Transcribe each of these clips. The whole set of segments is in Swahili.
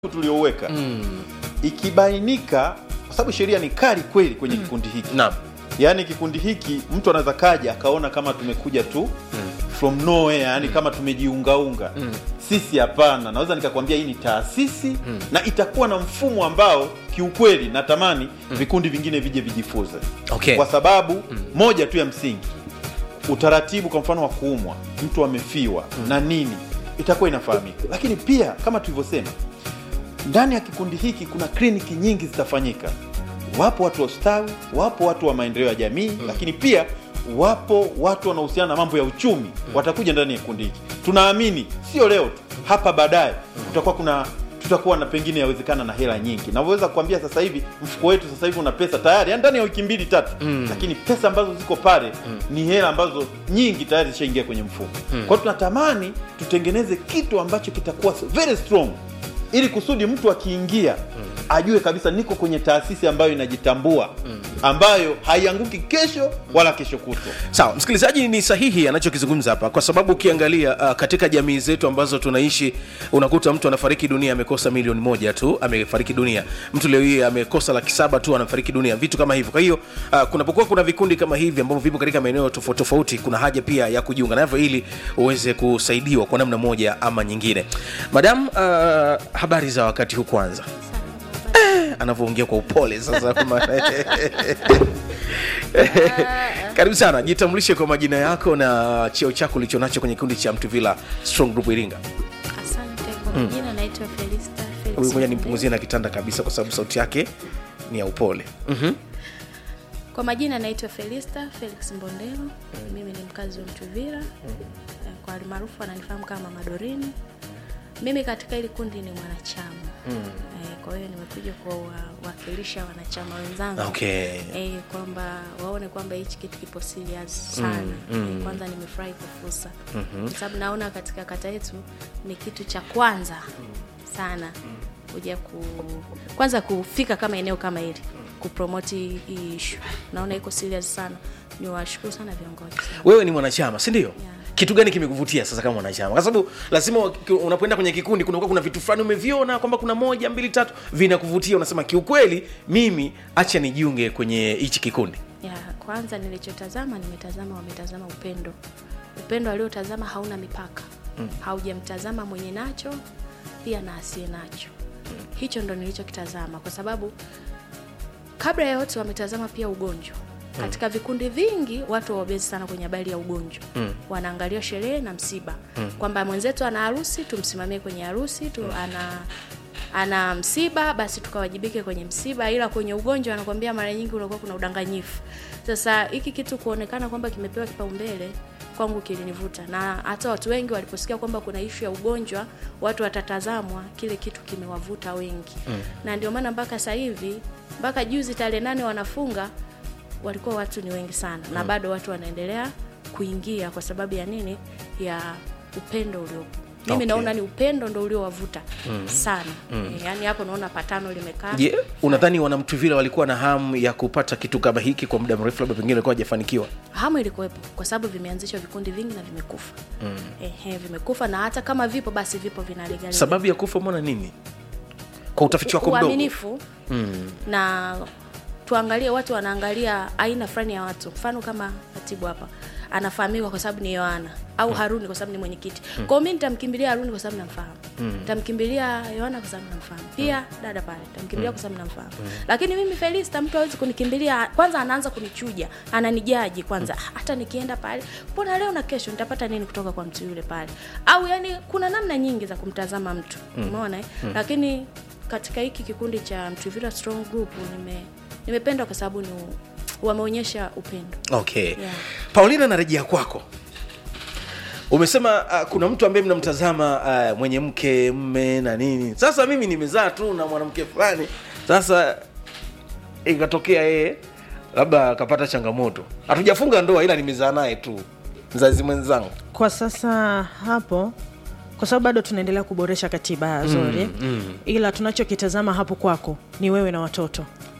tulioweka ikibainika, kwa sababu sheria ni kali kweli kwenye kikundi hiki Naam. yaani kikundi hiki mtu anaweza kaja akaona kama tumekuja tu from nowhere, yani kama tumejiungaunga. Sisi hapana, naweza nikakwambia hii ni taasisi na itakuwa na mfumo ambao kiukweli natamani vikundi vingine vije vijifunze Okay. kwa sababu moja tu ya msingi, utaratibu kwa mfano wa kuumwa, mtu amefiwa na nini, itakuwa inafahamika. Lakini pia kama tulivyosema, ndani ya kikundi hiki kuna kliniki nyingi zitafanyika. Wapo watu wa ustawi, wapo watu wa maendeleo ya jamii, lakini pia wapo watu wanaohusiana na mambo ya uchumi watakuja ndani ya kikundi hiki. Tunaamini sio leo tu, hapa baadaye kutakuwa kuna tutakuwa na pengine yawezekana na hela nyingi. Navyoweza kuambia sasa hivi mfuko wetu sasa hivi una pesa tayari, yani ndani ya wiki mbili tatu, lakini pesa ambazo ziko pale ni hela ambazo nyingi tayari zishaingia kwenye mfuko. Kwa hiyo tunatamani tutengeneze kitu ambacho kitakuwa very strong ili kusudi mtu akiingia ajue kabisa niko kwenye taasisi ambayo inajitambua ambayo haianguki kesho wala kesho kutwa. Sawa, msikilizaji, ni sahihi anachokizungumza hapa, kwa sababu ukiangalia uh, katika jamii zetu ambazo tunaishi, unakuta mtu anafariki dunia amekosa milioni moja tu, amefariki dunia. Mtu leo hii amekosa laki saba tu, anafariki dunia, vitu kama hivyo. Kwa hiyo uh, kunapokuwa kuna vikundi kama hivi ambavyo vipo katika maeneo tofauti tofauti, kuna haja pia ya kujiunga navyo ili uweze kusaidiwa kwa namna moja ama nyingine. Madam, uh, habari za wakati huu kwanza anavyoongea kwa upole sasa karibu sana jitambulishe kwa majina yako na cheo chako ulicho nacho kwenye kikundi cha mtuvila strong group iringa Asante kwa majina, naitwa Felista Felix huyu moja Mbondelo. nimpunguzie na kitanda kabisa kwa sababu sauti yake ni ya upole Mhm. Kwa majina naitwa Felista Felix Mbondelo. Mimi ni mkazi wa Mtuvira, Eh, kwa almaarufu ananifahamu kama Madorini. Mimi katika hili kundi ni mwanachama Eh, kwa hiyo nimekuja kuwawakilisha wanachama wenzangu Okay. eh, kwamba waone kwamba hichi kitu kipo serious sana Eh, kwanza nimefurahi kwa fursa kwa sababu naona katika kata yetu ni kitu cha kwanza sana kuja ku kwanza kufika kama eneo kama hili kupromoti hii issue naona iko serious sana niwashukuru sana viongozi wewe ni mwanachama si ndio Yeah. kitu gani kimekuvutia sasa kama mwanachama kwa sababu lazima waki- unapoenda kwenye kikundi kunakuwa kuna vitu fulani umeviona kwamba kuna moja mbili tatu vinakuvutia unasema kiukweli mimi acha nijiunge kwenye hichi kikundi ya kwanza nilichotazama nimetazama wametazama upendo upendo aliotazama hauna mipaka haujamtazama mwenye nacho pia na asiye nacho hicho ndo nilichokitazama kwa sababu kabla ya yote wametazama pia ugonjwa katika vikundi vingi watu wabezi sana kwenye habari ya ugonjwa mm. wanaangalia sherehe na msiba mm. kwamba mwenzetu ana harusi tumsimamie kwenye harusi tu ana ana msiba basi tukawajibike kwenye msiba ila kwenye ugonjwa anakwambia mara nyingi unakuwa kuna udanganyifu sasa hiki kitu kuonekana kwamba kimepewa kipaumbele kwangu kilinivuta na hata watu wengi waliposikia kwamba kuna ishu ya ugonjwa watu watatazamwa kile kitu kimewavuta wengi mm. na ndio maana mpaka sasa hivi mpaka juzi tarehe nane wanafunga walikuwa watu ni wengi sana na bado watu wanaendelea kuingia kwa sababu ya nini ya upendo uliopo mimi Okay. naona ni upendo ndo uliowavuta sana e, yaani hapo naona patano limekaa je unadhani wanamtuvila walikuwa na hamu ya kupata kitu kama hiki kwa muda mrefu labda pengine walikuwa hajafanikiwa hamu ilikuwepo kwa sababu vimeanzishwa vikundi vingi na vimekufa mm. Ehe, vimekufa na hata kama vipo basi vipo vinalegaliza sababu ya kufa mona nini kwa utafiti wako mdogo uaminifu na tuangalie watu wanaangalia aina fulani ya watu mfano kama katibu hapa anafahamika kwa sababu ni yohana au haruni kwa sababu ni mwenyekiti mm. kwao mi nitamkimbilia haruni kwa sababu namfahamu nitamkimbilia yohana kwa sababu namfahamu pia dada pale nitamkimbilia kwa sababu namfahamu lakini mimi felista mtu awezi kunikimbilia kwanza anaanza kunichuja ananijaji kwanza hata nikienda pale mbona leo na kesho nitapata nini kutoka kwa mtu yule pale au yani kuna namna nyingi za kumtazama mtu umeona eh? lakini katika hiki kikundi cha Mtuvira Strong Group nime nimependa kwa sababu ni wameonyesha upendo. okay Yeah. paulina narejea kwako umesema uh, kuna mtu ambaye mnamtazama uh, mwenye mke mme na nini sasa mimi nimezaa tu na mwanamke fulani sasa ikatokea yeye labda akapata changamoto hatujafunga ndoa ila nimezaa naye tu mzazi mwenzangu kwa sasa hapo kwa sababu bado tunaendelea kuboresha katiba ya zori mm, mm. ila tunachokitazama hapo kwako ni wewe na watoto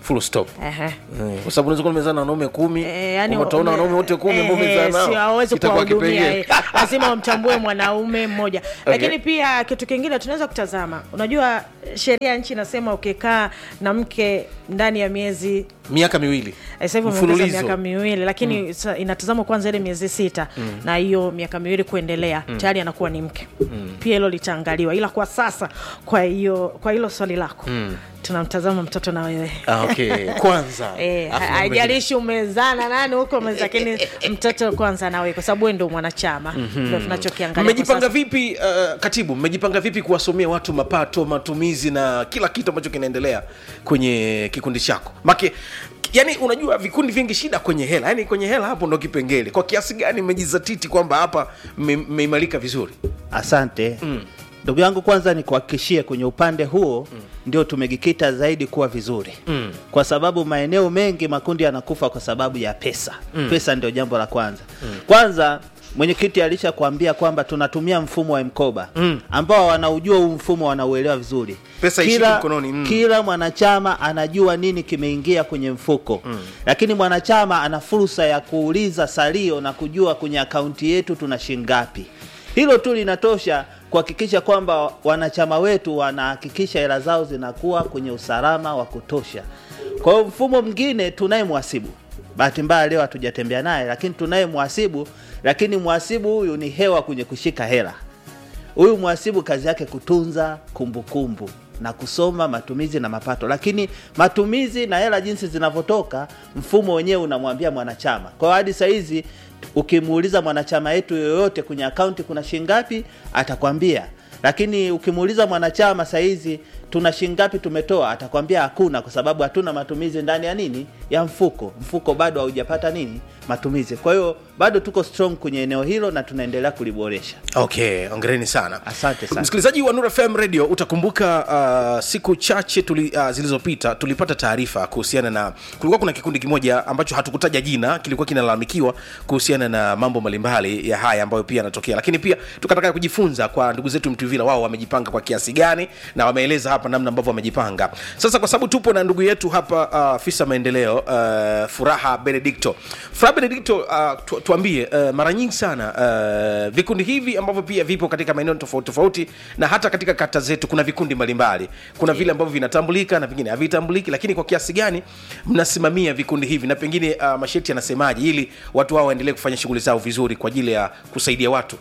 full stop Ehe. Eh, kwa sababu unaweza kuwa umezaa na wanaume kumi Eh, yani kwamba utaona wanaume wote kumi ambao umezaa nao sio hawezi itakuwa kuwahudumia kipengele. eh. lazima umtambue mwanaume mmoja lakini pia kitu kingine tunaweza kutazama unajua sheria ya nchi inasema ukikaa na mke ndani ya miezi miaka miwili Eh, sasa hivi umeongeza Mfululizo. miaka miwili lakini sa- inatazamwa kwanza ile miezi sita na hiyo miaka miwili kuendelea tayari anakuwa ni mke pia hilo litaangaliwa ila kwa sasa kwa hiyo kwa hilo swali lako tunamtazama mtoto na wewe ah, okay. kwanza Eh, Afu ha- mambo mengine. haijalishi umezana nani huko umeza- lakini mtoto kwanza nawe kwa sababu wewe ndio mwanachama ndio tunachokiangalia kwa mmejipanga sasa. vipi uh, katibu mmejipanga vipi kuwasomea watu mapato matumizi na kila kitu ambacho kinaendelea kwenye kikundi chako make yani unajua vikundi vingi shida kwenye hela yani kwenye hela hapo ndo kipengele kwa kiasi gani mmejizatiti kwamba hapa mme- mmeimarika vizuri Asante ndugu yangu, kwanza ni kuhakikishie kwenye upande huo ndio tumejikita zaidi kuwa vizuri Mm. kwa sababu maeneo mengi makundi yanakufa kwa sababu ya pesa. Pesa ndio jambo la kwanza. Kwanza mwenyekiti alishakwambia kwamba tunatumia mfumo wa mkoba ambao wanaujua huu mfumo wanauelewa vizuri. Pesa ishiki mkononi, mm. kila mwanachama anajua nini kimeingia kwenye mfuko lakini mwanachama ana fursa ya kuuliza salio na kujua kwenye akaunti yetu tuna shingapi hilo tu linatosha kuhakikisha kwamba wanachama wetu wanahakikisha hela zao zinakuwa kwenye usalama wa kutosha kwa hiyo mfumo mwingine tunaye mhasibu bahati mbaya leo hatujatembea naye lakini tunaye mhasibu lakini mhasibu huyu ni hewa kwenye kushika hela huyu mhasibu kazi yake kutunza kumbukumbu na kusoma matumizi na mapato, lakini matumizi na hela jinsi zinavyotoka, mfumo wenyewe unamwambia mwanachama. Kwa hiyo hadi saa hizi ukimuuliza mwanachama yetu yoyote kwenye akaunti kuna shingapi, atakwambia lakini ukimuuliza mwanachama saa hizi tuna shingapi tumetoa, atakwambia hakuna, kwa sababu hatuna matumizi ndani ya nini ya mfuko. Mfuko bado haujapata nini matumizi. Kwa hiyo bado tuko strong kwenye eneo hilo na tunaendelea kuliboresha. okay ongereni sana Asante sana. msikilizaji wa Nura FM radio utakumbuka uh, siku chache tuli, uh, zilizopita tulipata taarifa kuhusiana na kulikuwa kuna kikundi kimoja ambacho hatukutaja jina kilikuwa kinalalamikiwa kuhusiana na mambo mbalimbali ya haya ambayo pia yanatokea lakini pia tukataka kujifunza kwa ndugu zetu mtuvila wao wamejipanga kwa kiasi gani na wameeleza hapa namna ambavyo wamejipanga sasa kwa sababu tupo na ndugu yetu hapa uh, afisa maendeleo uh, furaha benedicto furaha benedicto uh, tu, tuambie uh, mara nyingi sana uh, vikundi hivi ambavyo pia vipo katika maeneo tofauti tofauti na hata katika kata zetu kuna vikundi mbalimbali kuna vile ambavyo vinatambulika na vingine havitambuliki lakini kwa kiasi gani mnasimamia vikundi hivi na pengine uh, masharti yanasemaje ili watu hao waendelee kufanya shughuli zao vizuri kwa ajili ya kusaidia watu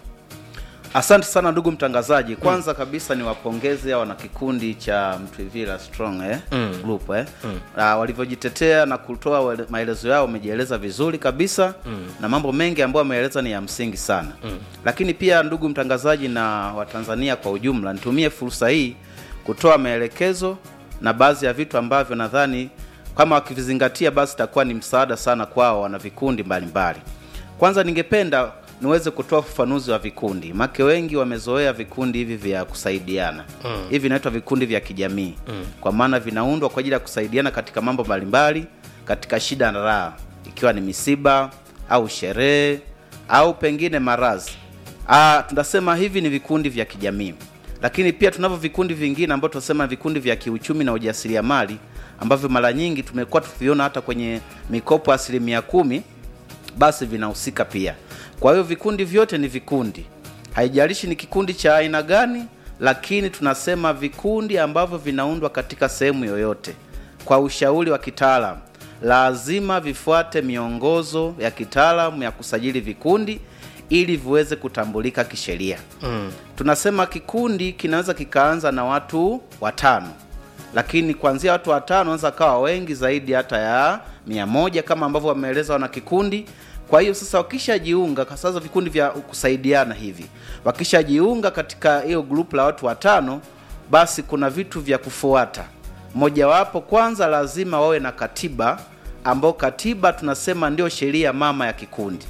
Asante sana ndugu mtangazaji. Kwanza kabisa ni wapongeze wana kikundi cha Mtwivila Strong eh, group eh. Ah, walivyojitetea na kutoa wale- maelezo yao wamejieleza vizuri kabisa na mambo mengi ambayo wameeleza ni ya msingi sana. Lakini pia ndugu mtangazaji na Watanzania kwa ujumla, nitumie fursa hii kutoa maelekezo na baadhi ya vitu ambavyo nadhani kama wakivizingatia basi itakuwa ni msaada sana kwao wana vikundi mbalimbali. Kwanza ningependa niweze kutoa ufafanuzi wa vikundi make wengi wamezoea vikundi hivi vya kusaidiana mm. hivi vinaitwa vikundi vya kijamii mm. kwa maana vinaundwa kwa ajili ya kusaidiana katika mambo mbalimbali katika shida na raha ikiwa ni misiba au sherehe au pengine maradhi Ah, tunasema hivi ni vikundi vya kijamii lakini pia tunavyo vikundi vingine ambavyo tunasema vikundi vya kiuchumi na ujasiriamali ambavyo mara nyingi tumekuwa tukiviona hata kwenye mikopo asilimia kumi basi vinahusika pia. Kwa hiyo vikundi vyote ni vikundi, haijalishi ni kikundi cha aina gani, lakini tunasema vikundi ambavyo vinaundwa katika sehemu yoyote kwa ushauri wa kitaalamu, lazima vifuate miongozo ya kitaalamu ya kusajili vikundi ili viweze kutambulika kisheria. Mm. Tunasema kikundi kinaweza kikaanza na watu watano lakini kuanzia watu watano wanaweza kawa wengi zaidi hata ya mia moja kama ambavyo wameeleza wana kikundi kwa hiyo sasa wakishajiunga kwa sasa vikundi vya kusaidiana hivi wakishajiunga katika hiyo grupu la watu watano basi kuna vitu vya kufuata mojawapo kwanza lazima wawe na katiba ambao katiba tunasema ndio sheria mama ya kikundi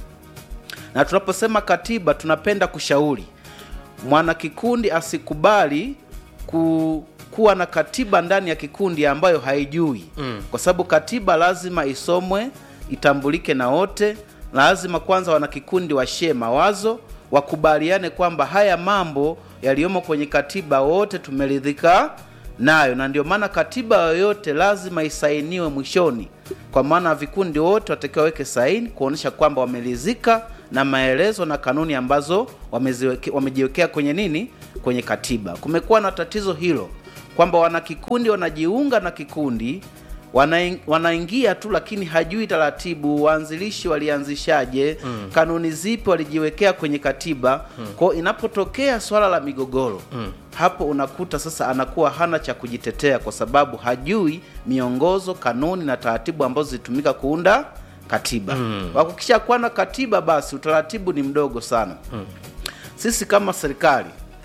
na tunaposema katiba tunapenda kushauri mwana kikundi asikubali ku, kuwa na katiba ndani ya kikundi ambayo haijui mm. kwa sababu katiba lazima isomwe itambulike na wote lazima kwanza wana kikundi washie mawazo wakubaliane kwamba haya mambo yaliyomo kwenye katiba wote tumeridhika nayo na ndio maana katiba yoyote lazima isainiwe mwishoni kwa maana vikundi wote watakiwa waweke saini kuonyesha kwamba wamelizika na maelezo na kanuni ambazo wameziweke- wamejiwekea kwenye nini kwenye katiba kumekuwa na tatizo hilo kwamba wanakikundi wanajiunga na kikundi wanaing- wanaingia tu lakini hajui taratibu waanzilishi walianzishaje mm. kanuni zipi walijiwekea kwenye katiba mm. kwao inapotokea swala la migogoro mm. hapo unakuta sasa anakuwa hana cha kujitetea kwa sababu hajui miongozo kanuni na taratibu ambazo zilitumika kuunda katiba mm. wakukisha kuwa na katiba basi utaratibu ni mdogo sana mm. sisi kama serikali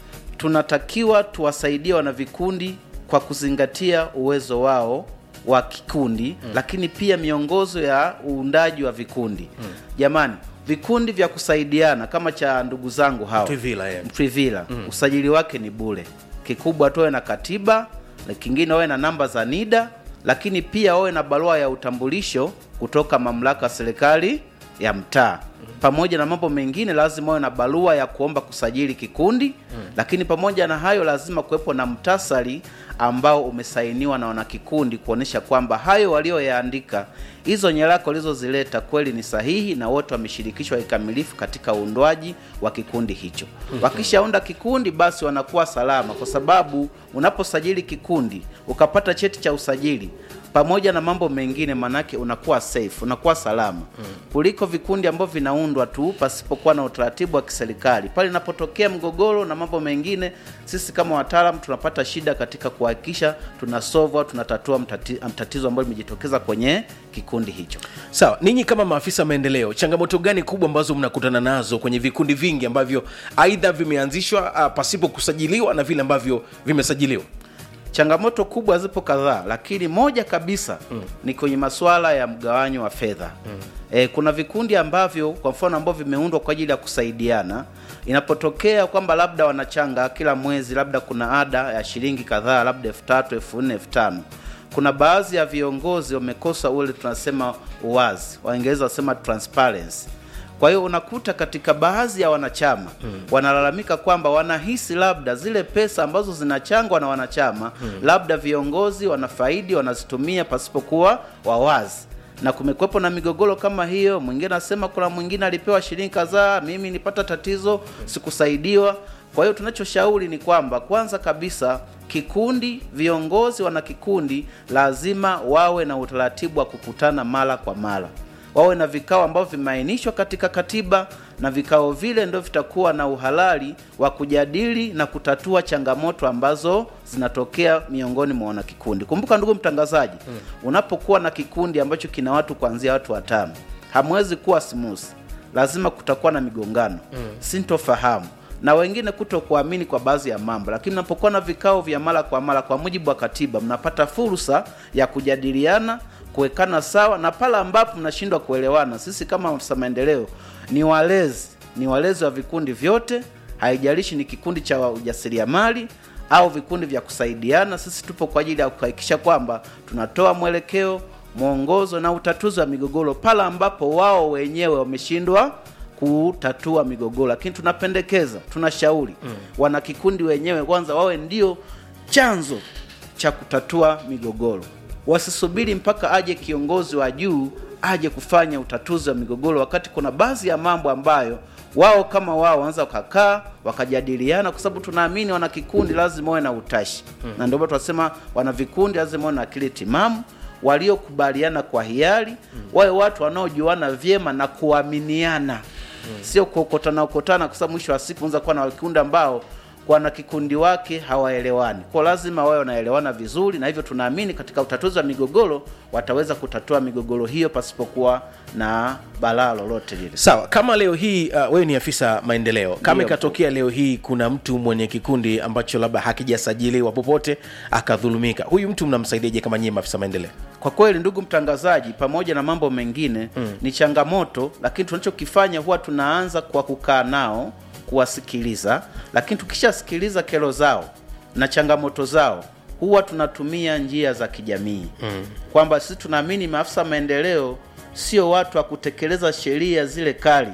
tunatakiwa tuwasaidie wanavikundi kwa kuzingatia uwezo wao wa kikundi mm. lakini pia miongozo ya uundaji wa vikundi mm. jamani vikundi vya kusaidiana kama cha ndugu zangu hawa Mtwivila, yeah. Mtwivila mm. usajili wake ni bure kikubwa tuwe na katiba na kingine wawe na namba za NIDA lakini pia wawe na barua ya utambulisho kutoka mamlaka ya serikali ya mtaa pamoja na mambo mengine lazima wawe na barua ya kuomba kusajili kikundi mm. lakini pamoja na hayo lazima kuwepo na mtasari ambao umesainiwa na wanakikundi kuonyesha kwamba hayo walioyaandika hizo nyaraka walizozileta kweli ni sahihi na wote wameshirikishwa kikamilifu katika uundwaji wa kikundi hicho wakishaunda kikundi basi wanakuwa salama kwa sababu unaposajili kikundi ukapata cheti cha usajili pamoja na mambo mengine manake unakuwa safe unakuwa salama mm. kuliko vikundi ambavyo vinaundwa tu pasipokuwa na utaratibu wa kiserikali pale inapotokea mgogoro na mambo mengine sisi kama wataalam tunapata shida katika kuhakikisha tunasova tunatatua mtati, tatizo ambalo limejitokeza kwenye kikundi hicho sawa ninyi kama maafisa maendeleo changamoto gani kubwa ambazo mnakutana nazo kwenye vikundi vingi ambavyo aidha vimeanzishwa uh, pasipo kusajiliwa na vile ambavyo vimesajiliwa changamoto kubwa zipo kadhaa lakini moja kabisa mm. ni kwenye masuala ya mgawanyo wa fedha mm. e, kuna vikundi ambavyo kwa mfano ambavyo vimeundwa kwa ajili ya kusaidiana inapotokea kwamba labda wanachanga kila mwezi labda kuna ada ya shilingi kadhaa labda elfu tatu elfu nne elfu tano kuna baadhi ya viongozi wamekosa ule tunasema uwazi waingereza wasema transparency kwa hiyo unakuta katika baadhi ya wanachama mm. wanalalamika kwamba wanahisi labda zile pesa ambazo zinachangwa na wanachama mm. labda viongozi wanafaidi wanazitumia pasipokuwa wawazi na kumekwepo na migogoro kama hiyo mwingine anasema kuna mwingine alipewa shilingi kadhaa mimi nipata tatizo sikusaidiwa kwa hiyo tunachoshauri ni kwamba kwanza kabisa kikundi viongozi wana kikundi lazima wawe na utaratibu wa kukutana mara kwa mara wawe na vikao ambavyo vimeainishwa katika katiba na vikao vile ndio vitakuwa na uhalali wa kujadili na kutatua changamoto ambazo zinatokea miongoni mwa wanakikundi kumbuka ndugu mtangazaji hmm. unapokuwa na kikundi ambacho kina watu kuanzia watu watano hamwezi kuwa smooth lazima kutakuwa na migongano hmm. sintofahamu na wengine kuto kuamini kwa baadhi ya mambo lakini mnapokuwa na vikao vya mara kwa mara kwa mujibu wa katiba mnapata fursa ya kujadiliana kuwekana sawa na pale ambapo mnashindwa kuelewana sisi kama afisa maendeleo ni walezi ni walezi wa vikundi vyote haijalishi ni kikundi cha ujasiriamali au vikundi vya kusaidiana sisi tupo kwa ajili ya kuhakikisha kwamba tunatoa mwelekeo mwongozo na utatuzi wa migogoro pale ambapo wao wenyewe wameshindwa kutatua migogoro lakini tunapendekeza tunashauri mm. wana kikundi wenyewe kwanza wawe ndio chanzo cha kutatua migogoro wasisubiri mpaka aje kiongozi wa juu aje kufanya utatuzi wa migogoro wakati kuna baadhi ya mambo ambayo wao kama wao wanaweza wakakaa wakajadiliana kwa sababu tunaamini wana kikundi lazima wawe na utashi hmm. na ndio maana tunasema wana vikundi lazima wawe na akili timamu waliokubaliana kwa hiari hmm. wawe watu wanaojuana vyema na kuaminiana hmm. sio kuokotana okotana kwa sababu mwisho wa siku unaweza kuwa na vikundi ambao wana kikundi wake hawaelewani kwa lazima wawe wanaelewana vizuri na hivyo tunaamini katika utatuzi wa migogoro wataweza kutatua migogoro hiyo pasipokuwa na balaa lolote lile sawa kama leo hii uh, wewe ni afisa maendeleo kama Ndio. ikatokea leo hii kuna mtu mwenye kikundi ambacho labda hakijasajiliwa popote akadhulumika huyu mtu mnamsaidiaje kama nyie maafisa maendeleo kwa kweli ndugu mtangazaji pamoja na mambo mengine mm. ni changamoto lakini tunachokifanya huwa tunaanza kwa kukaa nao kuwasikiliza lakini tukishasikiliza kero zao na changamoto zao huwa tunatumia njia za kijamii mm. kwamba sisi tunaamini maafisa maendeleo sio watu wa kutekeleza sheria zile kali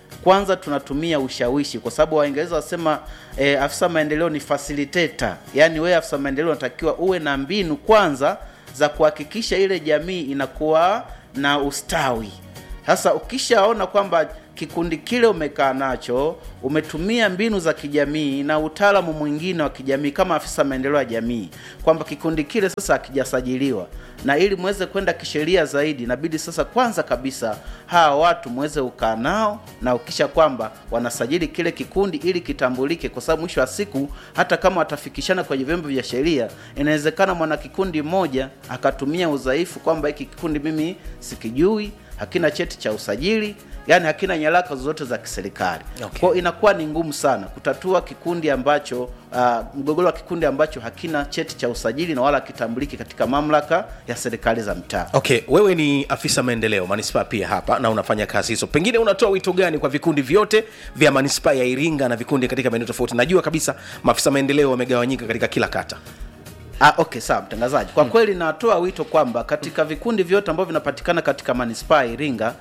kwanza tunatumia ushawishi kwa sababu waingereza wasema eh, afisa maendeleo ni facilitator yaani wewe afisa maendeleo unatakiwa uwe na mbinu kwanza za kuhakikisha ile jamii inakuwa na ustawi sasa ukishaona kwamba kikundi kile umekaa nacho umetumia mbinu za kijamii na utaalamu mwingine wa kijamii kama afisa maendeleo ya jamii kwamba kikundi kile sasa hakijasajiliwa na ili muweze kwenda kisheria zaidi inabidi sasa kwanza kabisa hawa watu muweze ukaa nao na ukisha kwamba wanasajili kile kikundi ili kitambulike kwa sababu mwisho wa siku hata kama watafikishana kwenye vyombo vya sheria inawezekana mwana kikundi mmoja akatumia udhaifu kwamba hiki kikundi mimi sikijui hakina cheti cha usajili yani hakina nyaraka zozote za kiserikali Okay. kwao inakuwa ni ngumu sana kutatua kikundi ambacho uh, mgogoro wa kikundi ambacho hakina cheti cha usajili na wala kitambuliki katika mamlaka ya serikali za mtaa okay wewe ni afisa maendeleo manispaa pia hapa na unafanya kazi hizo pengine unatoa wito gani kwa vikundi vyote vya manispaa ya iringa na vikundi katika maeneo tofauti najua kabisa maafisa maendeleo wamegawanyika katika kila kata Ah, okay sawa mtangazaji kwa kweli natoa wito kwamba katika vikundi vyote ambavyo vinapatikana katika manispaa ya iringa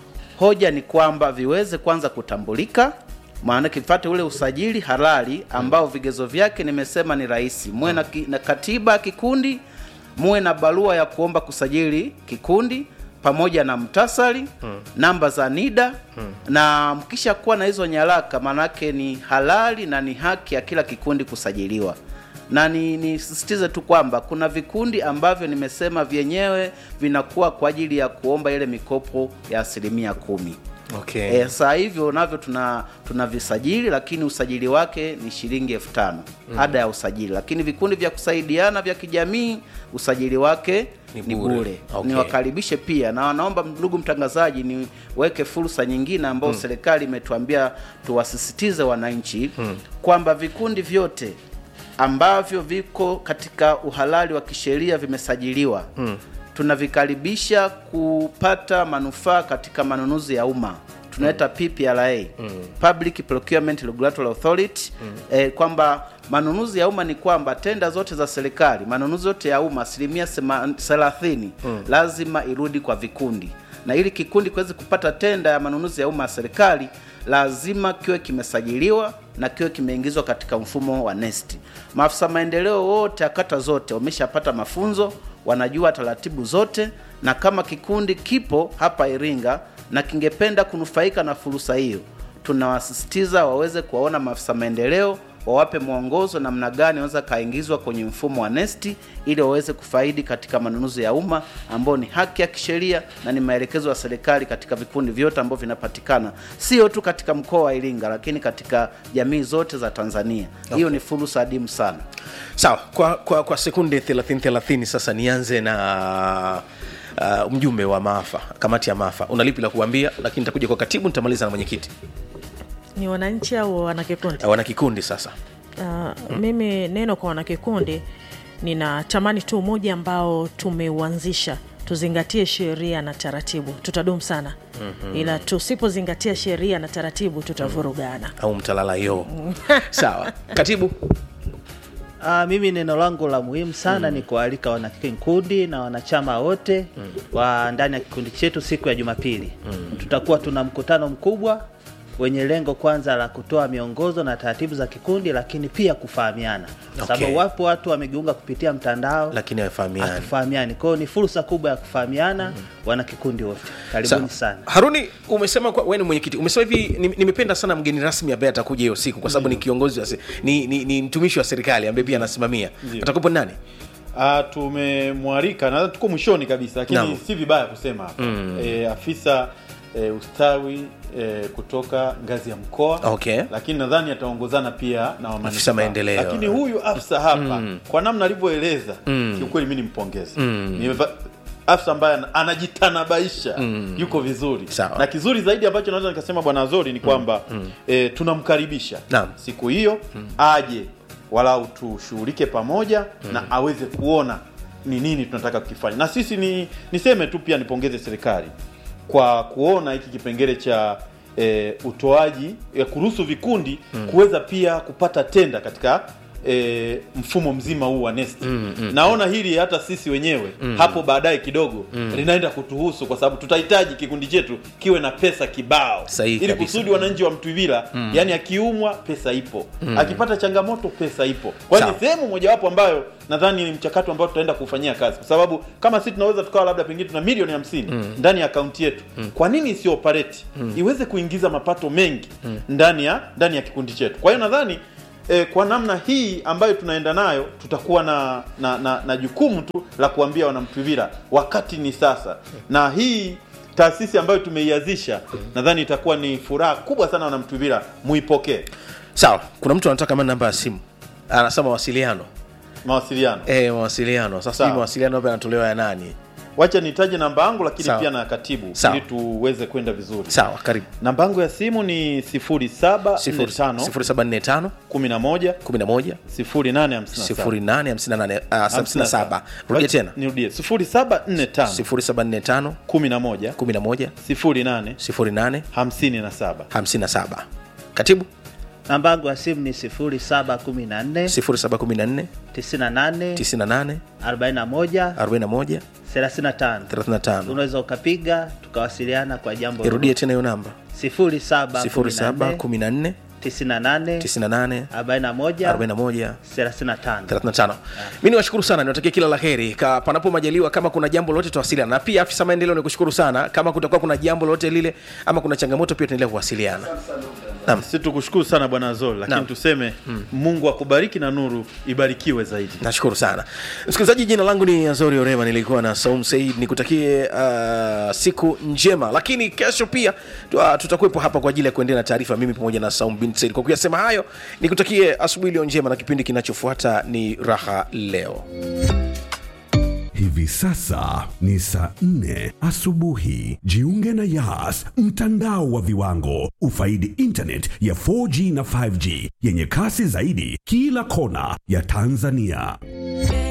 hoja ni kwamba viweze kwanza kutambulika maana kifate ule usajili halali ambao vigezo vyake nimesema ni rahisi muwe na, ki, na katiba ya kikundi muwe na barua ya kuomba kusajili kikundi pamoja na mtasari hmm. namba za nida hmm. na mkisha kuwa na hizo nyaraka maanake ni halali na ni haki ya kila kikundi kusajiliwa na ni nisisitize tu kwamba kuna vikundi ambavyo nimesema vyenyewe vinakuwa kwa ajili ya kuomba ile mikopo ya asilimia kumi okay. E, saa hivyo navyo tuna tunavisajili lakini usajili wake ni shilingi elfu tano mm. ada ya usajili lakini vikundi vya kusaidiana vya kijamii usajili wake Ni ni bure. bure Okay. niwakaribishe pia na naomba ndugu mtangazaji niweke fursa nyingine ambayo mm. serikali imetuambia tuwasisitize wananchi mm. kwamba vikundi vyote ambavyo viko katika uhalali wa kisheria vimesajiliwa mm. tunavikaribisha kupata manufaa katika manunuzi ya umma tunaita PPRA mm. Public Procurement Regulatory Authority mm. eh, kwamba manunuzi ya umma ni kwamba tenda zote za serikali manunuzi yote ya umma asilimia sema- thelathini mm. lazima irudi kwa vikundi na ili kikundi kiweze kupata tenda ya manunuzi ya umma ya serikali lazima kiwe kimesajiliwa na kiwe kimeingizwa katika mfumo wa NeST. Maafisa maendeleo wote ya kata zote wameshapata mafunzo, wanajua taratibu zote, na kama kikundi kipo hapa Iringa na kingependa kunufaika na fursa hiyo, tunawasisitiza waweze kuwaona maafisa maendeleo wawape mwongozo namna gani wanaweza kaingizwa kwenye mfumo wa NeST ili waweze kufaidi katika manunuzi ya umma ambao ni haki ya kisheria na ni maelekezo ya serikali katika vikundi vyote ambavyo vinapatikana sio tu katika mkoa wa Iringa lakini katika jamii zote za Tanzania. Hiyo ni fursa adimu sana. sawa kwa, kwa, kwa sekunde 30 30 sasa nianze na uh, mjumbe wa maafa kamati ya maafa unalipi la kuambia lakini nitakuja kwa katibu nitamaliza na mwenyekiti ni wananchi au wanakikundi uh, wana kikundi sasa uh, mimi neno kwa wanakikundi ninatamani tu umoja ambao tumeuanzisha tuzingatie sheria na taratibu tutadumu sana mm-hmm. ila tusipozingatia sheria na taratibu tutavurugana au mtalala yo sawa katibu Ah, mimi neno langu la muhimu sana ni kualika wanakikundi na wanachama wote wa ndani ya kikundi chetu siku ya Jumapili. Tutakuwa tuna mkutano mkubwa wenye lengo kwanza la kutoa miongozo na taratibu za kikundi, lakini pia kufahamiana, Okay. sababu wapo watu wamejiunga kupitia mtandao lakini hawafahamiani hatufahamiani. Kwa hiyo ni fursa kubwa ya kufahamiana wanakikundi wote. Karibuni Sawa. sana. haruni umesema kwa- wewe ni mwenyekiti umesema hivi ni- nimependa sana mgeni rasmi ambaye atakuja hiyo siku kwa sababu ni kiongozi wa se- ni, ni, ni mtumishi wa serikali ambaye pia anasimamia atakupo nani Ah, tumemwalika na tuko mwishoni kabisa lakini Naam. si vibaya kusema hapa mm. e, afisa e, ustawi e, kutoka ngazi ya mkoa Okay. lakini nadhani ataongozana pia na wa Afisa manispaa. maendeleo. lakini huyu afisa hapa kwa namna alivyoeleza kiukweli mi nimpongeze Ni va- afisa ambaye ana- anajitanabaisha yuko vizuri Sawa. na kizuri zaidi ambacho naweza nikasema bwana Azori ni kwamba e, tunamkaribisha Naam. siku hiyo aje walau tushughulike pamoja na aweze kuona ni nini tunataka kukifanya na sisi ni niseme tu pia nipongeze serikali kwa kuona hiki kipengele cha e, utoaji ya kuruhusu vikundi kuweza pia kupata tenda katika E, mfumo mzima huu wa nesti mm, mm, naona hili hata sisi wenyewe mm, hapo baadaye kidogo mm, linaenda kutuhusu kwa sababu tutahitaji kikundi chetu kiwe na pesa kibao Sahihi ili kabisa. kusudi wananchi wa Mtwivila mm. yani akiumwa pesa ipo mm. akipata changamoto pesa ipo kwa hiyo Sawa. ni sehemu mojawapo ambayo nadhani ni mchakato ambao tutaenda kufanyia kazi kwa sababu kama sisi tunaweza tukawa labda pengine tuna milioni hamsini mm. ndani ya akaunti yetu mm. kwa nini isio operate mm. iweze kuingiza mapato mengi mm. ndani ya ndani ya kikundi chetu kwa hiyo nadhani eh, kwa namna hii ambayo tunaenda nayo tutakuwa na na, na, na jukumu tu la kuambia wanamtwivira wakati ni sasa na hii taasisi ambayo tumeianzisha nadhani itakuwa ni furaha kubwa sana wanamtwivira muipokee sawa kuna mtu anataka kama namba ya simu anasema mawasiliano mawasiliano e, mawasiliano sasa Sawa. hii mawasiliano hapa yanatolewa ya nani wacha nitaje namba yangu lakini Sawa. pia na katibu Sawa. ili tuweze kwenda vizuri sawa karibu namba yangu ya simu ni 0745 0745 11 11 0857 0858 rudia tena nirudie 0745 0745 11 11 08 08 57 57 katibu namba yangu ya simu ni 0714 0714 98 98 41 41 35 35 unaweza ukapiga tukawasiliana kwa jambo irudie tena hiyo namba 0714 0714 98 98 41 41 35 35 mi niwashukuru sana niwatakie kila la heri Ka- panapo majaliwa kama kuna jambo lolote tuwasiliana na pia afisa maendeleo nikushukuru sana kama kutakuwa kuna jambo lolote lile ama kuna changamoto pia tuendelea kuwasiliana Naam. si tukushukuru sana bwana zol lakini Naam. tuseme mungu akubariki na nuru ibarikiwe zaidi nashukuru sana msikilizaji jina langu ni azori orema nilikuwa na saum said nikutakie uh, siku njema lakini kesho pia tu- uh, tutakuwepo hapa kwa ajili ya kuendelea na taarifa mimi pamoja na saum bin said kwa kuyasema hayo nikutakie asubuhi iliyo njema na kipindi kinachofuata ni raha leo Hivi sasa ni saa nne asubuhi. Jiunge na Yas, mtandao wa viwango. Ufaidi internet ya 4G na 5G yenye kasi zaidi kila kona ya Tanzania.